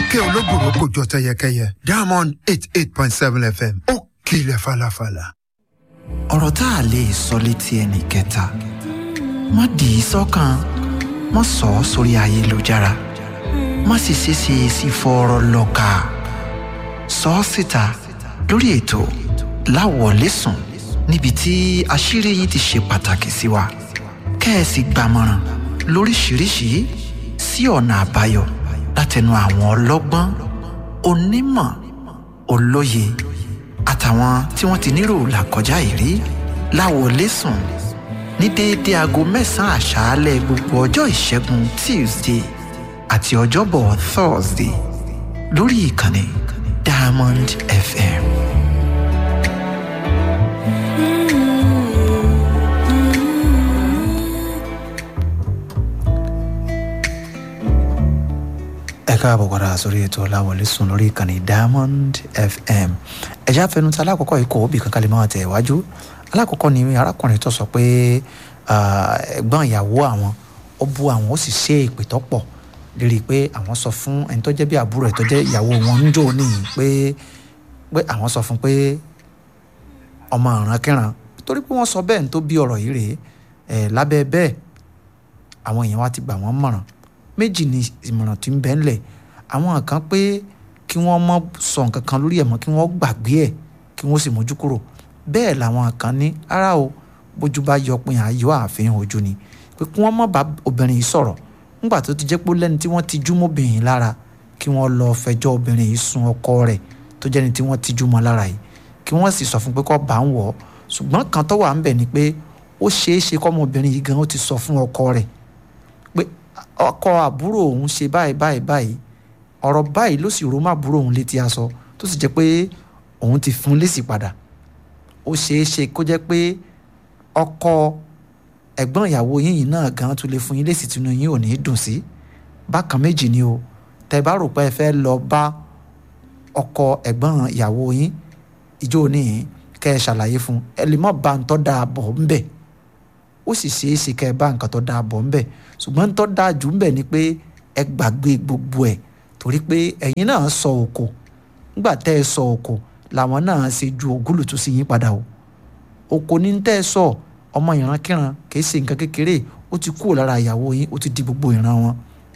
ìkẹ́ olóbùrò kò jọ tẹyẹkẹyẹ diamond eight eight point seven fm ó kilẹ̀ falafala. ọ̀rọ̀ tá a lè sọ létí ẹnì kẹta má dì í sọ́kàn má sọ ọ́ sórí ayélujára má sì ṣeéṣe sí fọ́ọ̀rọ̀ lọ́ka sọ ọ́ síta lórí ètò láwọ̀lẹ́sùn níbi tí àṣírí yín ti ṣe pàtàkì sí wa kẹ́ẹ̀sì gbàmọ̀ràn lóríṣiríṣi sí ọ̀nà àbáyọ látẹnu àwọn ọlọ́gbọ́n onímọ̀ olóye àtàwọn tí wọ́n ti nírò làkọjá ìrí láwọlẹ́sùn ní déédéé aago mẹ́sàn-án àṣálẹ́ gbogbo ọjọ́ ìṣẹ́gun tuesday àti ọjọ́bọ̀ thursday lórí ìkànnì diamond fm. ẹ káàbọ̀ padà sórí ètò ọ̀làwọlé sùn lórí ìkànnì diamond fm ẹ̀já fẹnuta alákọ̀ọ́kọ́ ikọ̀ òbí kankan lè máa tẹ̀ wájú alákọ̀ọ́kọ́ ni arákùnrin tó sọ pé ẹ̀gbọ́n ìyàwó àwọn ó bú àwọn ó sì ṣe ìpè tó pọ̀ lérí pé àwọn sọ fún ẹni tó jẹ́ bí àbúrò ẹ̀ tó jẹ́ ìyàwó wọn ń jò níyì pé pé àwọn sọ fún pé ọmọ ìrankíran torí pé wọ́n sọ bẹ́ẹ̀ ní tó bí ọ̀rọ̀ yìí rèé ẹ̀ lábẹ́ bẹ́ẹ̀ àwọn èèyàn wa ti gbà wọ́n mọ̀ràn méjì ni ìmọ̀ràn tí ń bẹ ńlẹ̀ àwọn kan pé kí wọ́n mọ́ sọ nǹkan kan lórí ẹ̀ mọ́ kí wọ́n gbàgbé ẹ̀ kí wọ́n sì mójú kúrò bẹ́ẹ̀ làwọn kan ní ara o bójú bá yọ pin àyọ̀ àfihàn ojú ni pé kí wọ́n mọ́ bá obìnrin yìí sọ̀rọ̀ nígbà tó ti jẹ́ pé lẹ́ni tí wọ́n ti jú mọ́bìnrin lára kí wọ́n lọ fẹjọ́ obìnrin yìí sun ọkọ rẹ̀ tó jẹ́ni tí wọ́n ti jú mọ́ lára yìí kí wọ́n sì sọ fún pé kó bá ń wọ̀ ọ́ ṣùgbọ́n kan tó wà ń bẹ̀ ni pé ó ṣeé ṣe kọ́mọbìnrin yìí gan ó ti sọ fún ọkọ rẹ̀ pé ọkọ àbúrò òun ṣe báyìí báyìí báyìí ọ̀rọ̀ báyìí ló sì rò má àbúrò òun létí aṣọ tó sì jẹ́ pé òun ti fún lésì padà ó ṣeé ṣe kó jẹ́ pé ọkọ ẹ̀gbọ́n ìyàwó yín yìí náà gan tún lè fún yín lésì tínú yín ò ní dùn sí bákan méjì ni o tẹ́ bá rò pé ẹ fẹ́ lọ bá ọkọ ẹ̀gbọ́n ìyàwó yín ìjọ níyìn kẹ́ ẹ ṣàlàyé fún ẹ lè má ba ń tọ́ da bọ̀ ń bẹ̀ ó sì ṣeé ṣe kẹ́ ẹ bá nǹkan tó dáa bọ̀ ńbẹ̀ ṣùgbọ́n ń tọ́ dáa jù ńbẹ̀ ni pé ẹ gbàgbé gbogbo ẹ̀ torí pé ẹ̀yin náà sọ òkò nígbà tẹ́ ẹ sọ òkò làwọn náà ṣe ju ògúlùtù sí yín padà o òkò ní tẹ́ ẹ sọ ọmọ ìrankíran kìí ṣe nǹkan kékeré ó ti kúrò lára ìyàwó yín ó ti di gbogbo ìran wọn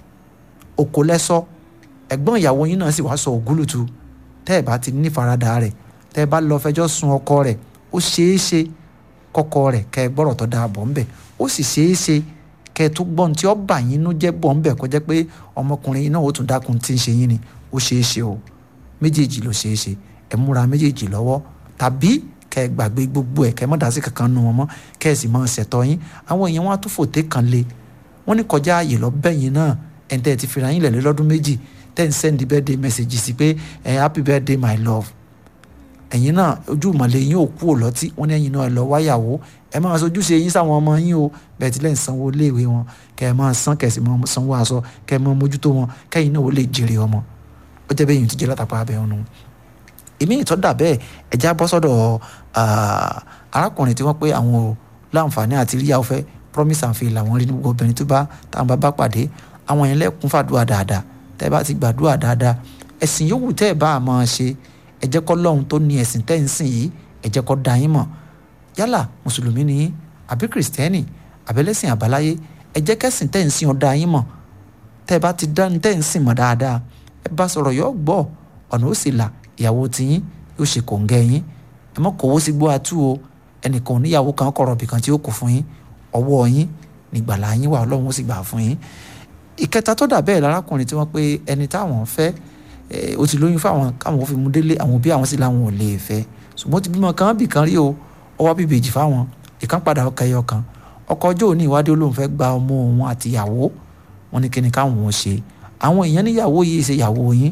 òkò lẹ́sọ ẹ̀gbọ́n ìyàwó yín náà sì wá sọ ògúlùtù tẹ́ ẹ bá ti ní faradà rẹ̀ tẹ́ ẹ bá lọ fẹjọ́ sun ọkọ rẹ̀ ó ṣeé ṣe kọ́kọ́ rẹ̀ kẹ́ ẹ gbọ́rọ̀ tó dáa bọ̀ ńbẹ̀ ó sì ṣeé ṣe kẹ́ ẹ tó gbọ́n tí ó bà yín nú jẹ́ bọ̀ ńbẹ̀ kó jẹ́ pé ọmọkùnrin yìí náà ó tún dákun tí ń ṣe yín ni ó ṣeé ṣe o méjèèjì ló ṣeé ṣe ẹ múra méjèèjì lọ́wọ́ tàbí kẹ́ ẹ gbàgbé gbogbo ẹ̀ kẹ́ ẹ má dá sí kankan nu wọn mọ́ kẹ́ ẹ sì máa ṣẹ̀tọ́ yín àwọn èèyàn wọn á tún fòté kan lé wọ́n ní kọjá ààyè lọ bẹ́yìn náà ẹ̀ ń tẹ́ ẹ ti fira yín lẹ̀ lọ́dún méjì tẹ́ ń sẹ́ndí birthday message sí pé ẹ̀ happy birthday my love ẹ̀yin náà ojú ìmọ̀lẹ̀ yín ò kú òlọ́tí wọ́n ní ẹ̀yin náà lọ wáyàwó ẹ máa sojú ṣe yín sáwọn ọmọ yín o bẹ́ẹ̀ tí lẹ́yìn sanwó iléèwé wọn kẹ́ ẹ máa san kẹ́ ẹ sì máa sanwó aṣọ kẹ́ ẹ máa mójútó wọn kẹ́yìn náà ó lè jèrè ọmọ ó jẹ́ bẹ́ẹ̀ yìí ti jẹ́ látàpá abẹ́ ọ̀nù. èmi ìtọ́dà bẹ́ẹ̀ ẹja bọ́ sọ́dọ̀ arákùnrin tí wọ́n pé àwọn ò láǹfààní àti ríyàwó fẹ́ promise and fail àwọn rí ní gbogbo obìnrin tó bá táwọn bá bá pàdé àwọn yẹn lẹ́kún fàdúrà dáadáa tẹ́ bá ti gbàdúrà dáadáa ẹ̀sìn yòówù tẹ́ ẹ̀ bá a máa ṣe ẹ jẹ́ kọ́ lọ́hun tó ní ẹ̀sìn tẹ́ ń sìn yìí ẹ jẹ́ kọ́ da yín mọ̀ yálà mùsùlùmí ni yín àbí kìrìsìtẹ́nì àbẹ́lẹ́sìn àbáláyé ẹ jẹ́ kẹ́sìn tẹ́ ń sìn ọ́ da yín mọ̀ tẹ́ ẹ bá ti dá tẹ́ ń sìn mọ̀ dáadáa ẹ bá sọ̀rọ̀ yọ gbọ́ ọ̀nà ó sì là ìyàwó tiyín yóò ṣe kòǹgẹ́ yín ẹ mọ́ kòwó sí gbó atú o ẹnìkan oníyàwó kan kọ̀rọ̀ bìkan tí ó kù fún yín ọwọ́ yín nígbàlá yín wà ọlọ́run ó sì gbà fún yín ìkẹta tó dà bẹ́ẹ̀ lárákùnrin tí wọ́n pé ẹni táwọn fẹ́ ó ti lóyún fáwọn káwọn ò fi mú délé àwọn òbí àwọn sì làwọn ò lè fẹ́ ṣùgbọ́n ti bímọ kan bì kan rí o ọwọ́ bíbèjì fáwọn ìkan padà ọkọ ẹyọ kan ọkọ ọjọ́ òní ìwádìí olóhùn fẹ́ gba ọmọ òun àti ìyàwó wọn ní kíni káwọn ò ṣe àwọn èèyàn níyàwó yìí ṣe ìyàwó yín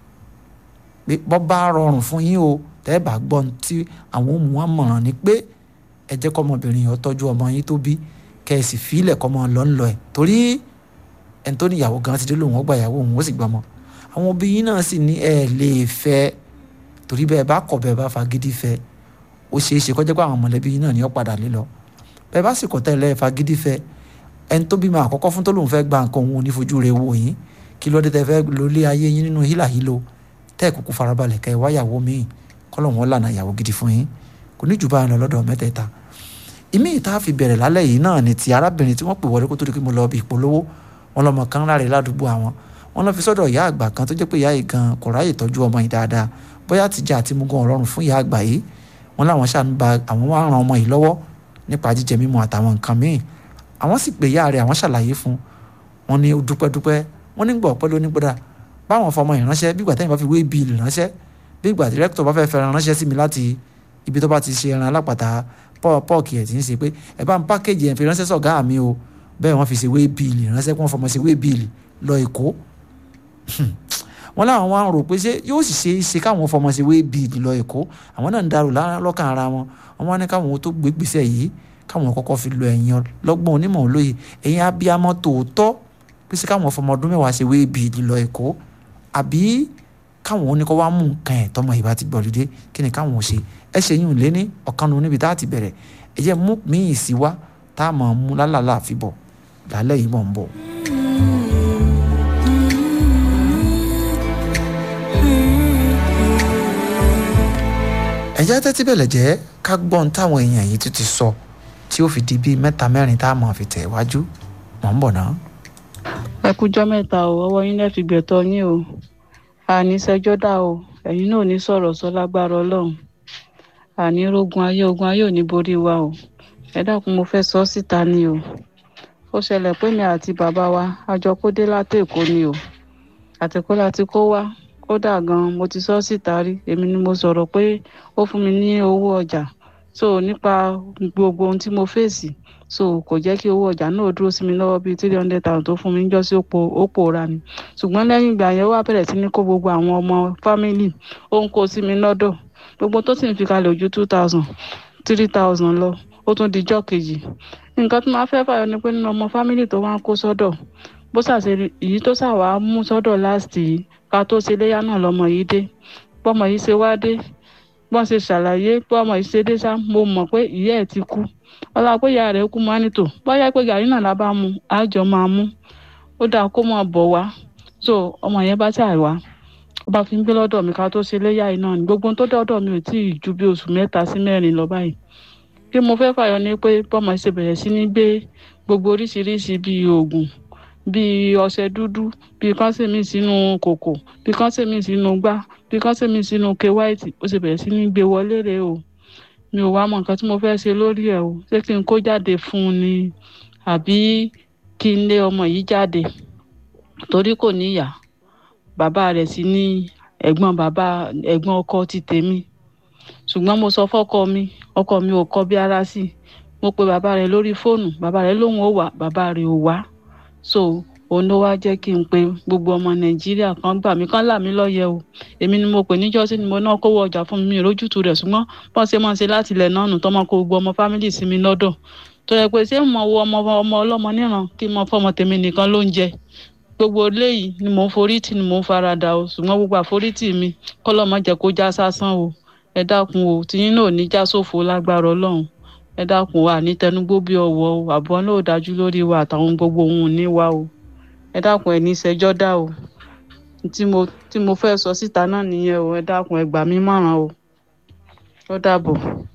pé bọ́ bá rọrùn fún yín o tẹ́ ẹ bá gbọ́ tí àwọn òmù wọn mọ̀ràn ni pé ẹ jẹ́ kọ́mọbìnrin yẹn tọ́jú ọmọ yín tó bí kẹ́ ẹ sì fílẹ̀ kọ́mọ lọ́nlọ́ ẹ̀ torí ẹni tó níyàwó gan ti dé lóhùn ọgbà ìyàwó òun ó sì gbọmọ àwọn obìnrin náà sì ní ẹ lè fẹ́ torí bẹ́ẹ̀ bá kọ̀ bẹ́ẹ̀ bá fagídí fẹ́ ó ṣeé ṣe kọjá pé àwọn mọ̀lẹ́bí yín náà ní ó padà lé lọ bẹ́ẹ̀ bá sì kọ̀ tẹ́lẹ̀ fagídí fẹ́ ẹni tó bímọ àkọ́kọ́ fún tó lóun fẹ́ gba nǹkan òun ò ní fojú rẹ̀ wò yín kí ló dé tẹ fẹ́ lólé ayé yín nínú hílàhílo tẹ́ ẹ̀ kúkú farabalẹ̀ kẹ́ ẹ wáyàwó míì kọ́lọ̀ wọn lànà ìyàwó gidi fún yín kò ní jù bá lọ lọ́dọ̀ mẹ́tẹ̀ẹ̀ta ìmí ìta fi bẹ̀rẹ̀ lálẹ́ yìí náà ni ti arábìnrin tí wọ́n pè wọlé kó tó di pé mo lọ bí ìpolówó wọn lọmọ kan láre ládùúgbò àwọn wọn lọ fi sọ́dọ̀ ìyá àgbà kan tó jẹ́ pé ìyá yìí gan kò ráyè tọ́jú ọmọ yìí dáadáa bóyá àtijọ́ àti mugun ọ̀rọ̀rùn fún ìyá àgbà yìí wọn láwọn ṣáà ń ba àwọn wá ran ọmọ yìí lọ́wọ́ nípa jíjẹ mímu àtàwọn nǹkan míì àwọn sì pè ìyá rẹ̀ àwọn ṣàlàyé fún wọn ní dúpẹ́dúpẹ́ wọn ní gbọ́ ọ̀pẹ́ ló ní gbọ́dà báwọn fọmọ yìí ránṣẹ́ bí ìgbà tẹ́yìn bá fi wé bíìlì ránṣẹ́ bí ìgbà dírẹ́kítọ̀ bá fẹ́ fẹ́ràn ránṣẹ́ sí mi láti ibi tó bá ti ṣe ẹran alápàtà pọ́ọ̀kì ẹ̀ tí ń ṣe pé ẹ bá ń pákéjì ẹ̀ fi ránṣẹ́ sọ̀gá mi o bẹ́ẹ̀ wọ́n fi ṣe wé bíìlì ránṣẹ́ kí wọ́n fọmọ ṣe wé bíìlì lọ Èkó wọn láwọn wá ń rò pé ṣé yóò sì ṣe é ṣe káwọn fọmọ ṣe wé bíìlì lọ Èkó àwọn náà ń darò lọ́kàn ara wọn wọn wá ní káwọn tó gbé gbèsè yìí káwọn kọ́kọ́ fi lọ ẹ̀yìn lọ́gbọ́n onímọ̀ olóye ẹ̀yìn abiyamọ tòótọ́ pé ṣé káwọn fọmọ ọdún mẹ́wàá ṣe wé bíìlì lọ Èkó àbí káwọn oníkọ́ wá mú nǹkan ẹ̀ tọmọ ìbá ti gbọ̀lódé kí ni káwọn ò ṣe ẹ ṣe yín lé ní ọ̀kanu níbi tá a ti bẹ̀rẹ̀ ẹ jẹ́ mú míì sí wá tá a mọ̀ mú lálàlá àfi bọ̀ lálẹ́ yìí mọ̀ ń bọ̀. ẹ̀jẹ̀ tẹ́tí bẹ̀lẹ̀ jẹ́ ká gbọ́n táwọn èèyàn yìí tún ti sọ tí ó fi di bíi mẹ́ta mẹ́rin tá a mọ̀ fi tẹ̀ wájú mọ̀ ń bọ̀ náà. ẹ kújọ́ mẹ́ta o ọwọ́ yín lẹ́ fi gbẹ̀tọ́ yín o àní ṣẹjọ́ dá o ẹ̀yin náà ò ní sọ̀rọ̀ sọ lágbára ọlọ́run àní rogun ayé ogun ayé ò ní borí wa o ẹ dákun mo fẹ́ sọ síta ni o ó ṣẹlẹ̀ pé mi àti bàbá wa a jọ kó dé láti èkó ni o àtẹ̀kọ́ láti kó wá kódà gan mo ti sọ síta rí èmi ni mo sọ̀rọ̀ pé ó fún mi ní owó ọjà so nípa gbogbo ohun tí mo fèsì so kò jẹ́ kí owó ọjà náà dúró sí mi lọ́wọ́ bíi three hundred thousand tó fún mi níjọ́ sí òpó òpó ra ni ṣùgbọ́n lẹ́yìn ìgbà yẹn wá bẹ̀rẹ̀ sí ní kó gbogbo àwọn ọmọ fámìlì ó ń kó sí mi lọ́dọ̀ gbogbo tó sì ń fi kalẹ̀ ojú two thousand three thousand lọ ó tún di jọ́ kejì nǹkan tó máa fẹ́ fàyọ ni pé nínú ọmọ fámìlì tó wá ń kó sọ́dọ̀ bó ṣàṣe èyí tó ṣàwá mú sọ́dọ̀ láti yìí ká tó ṣe léyà náà lọ́mọ yìí dé bọ́mọ yìí ṣe wá dé bọ́n ṣe ṣàlàyé bọ́mọ yìí ṣe dé sá mo mọ̀ pé ìyá ẹ̀ ti kú ọlá pé ìyá rẹ̀ kú máa nítò bóyá pé gàrí náà la bá mu àjọ máa mú ó dáa kó máa bọ̀ wá so ọmọ yẹn bá ṣàì wá ó bá fi ń gbé lọ́dọ̀ mi ká tó ṣe léyà yìí náà ni gbogbo tó dọ́dọ̀ mi ò tí ì ju bí oṣù mẹ́ta sí mẹ́rin lọ báyìí kí mo fẹ́ fàyọ ni pé bọ́mọ ṣe bẹ̀rẹ̀ sí ní gbé gbogbo oríṣiríṣi bíi oògùn bíi ọṣẹ dúdú bíi kọ́nsẹ̀mì sínú kòkò bíi kọ́nsẹ̀mì sínú gbá bíi kọ́nsẹ̀mì sínú ke white ó ṣe bẹ̀rẹ̀ sí ní gbé wọlé rèé o mi ò wá mọ nǹkan tí mo fẹ́ ṣe lórí ẹ̀ o ṣé kí n kó jáde fún un ni àbí kí n lé ọmọ yìí jáde torí kò níyà bàbá rẹ̀ sì ní ẹ̀gbọ́n bàbá ẹ̀gbọ́n ọkọ ti tèmi ṣùgbọ́n mo sọ fọ́kọ mi ọkọ mi ò kọ bí ara sí mo pe bàbá rẹ̀ lórí fóònù bàbá rẹ̀ lóun ò wá bàbá rẹ̀ ò wá so òun ló wá jẹ́ kí n pe gbogbo ọmọ nàìjíríà kan gbà mí kán là mí lọ́yẹ̀ o èmi ni mo pè níjọ́sí ni mo náà kówó ọjà fún mi mi ìrójútu rẹ̀ ṣùgbọ́n bọ́n ṣe máa ń ṣe láti ilẹ̀ náà nù tọ́mọ kó gbogbo ọmọ fámìlì sí mi lọ́dọ̀ tó yẹ pé ṣé mo wo ọmọ ọmọ ọlọ́mọ níran kí mo fọmọ tèmi nìkan ló ń jẹ gbogbo eléyìí ni mò ń forítì ni mò ń farada o ṣùgbọ́n gbogbo àforítì mi kọ́lọ́mọ jẹ́ kó já sásán o ẹ dákun o tìyín náà ní já sófo lágbára ọlọ́run ẹ dákun wa ní tẹnugbó bí ọwọ́ o àbọ̀ náà dájú lórí wa àtàwọn gbogbo ohun ní wa o ẹ dákun ẹ ní ìṣẹ́jọ́ dá o tí mo tí mo fẹ́ sọ síta náà nìyẹn o ẹ dákun ẹ gbà mí mọ̀ràn o ó dàbọ̀.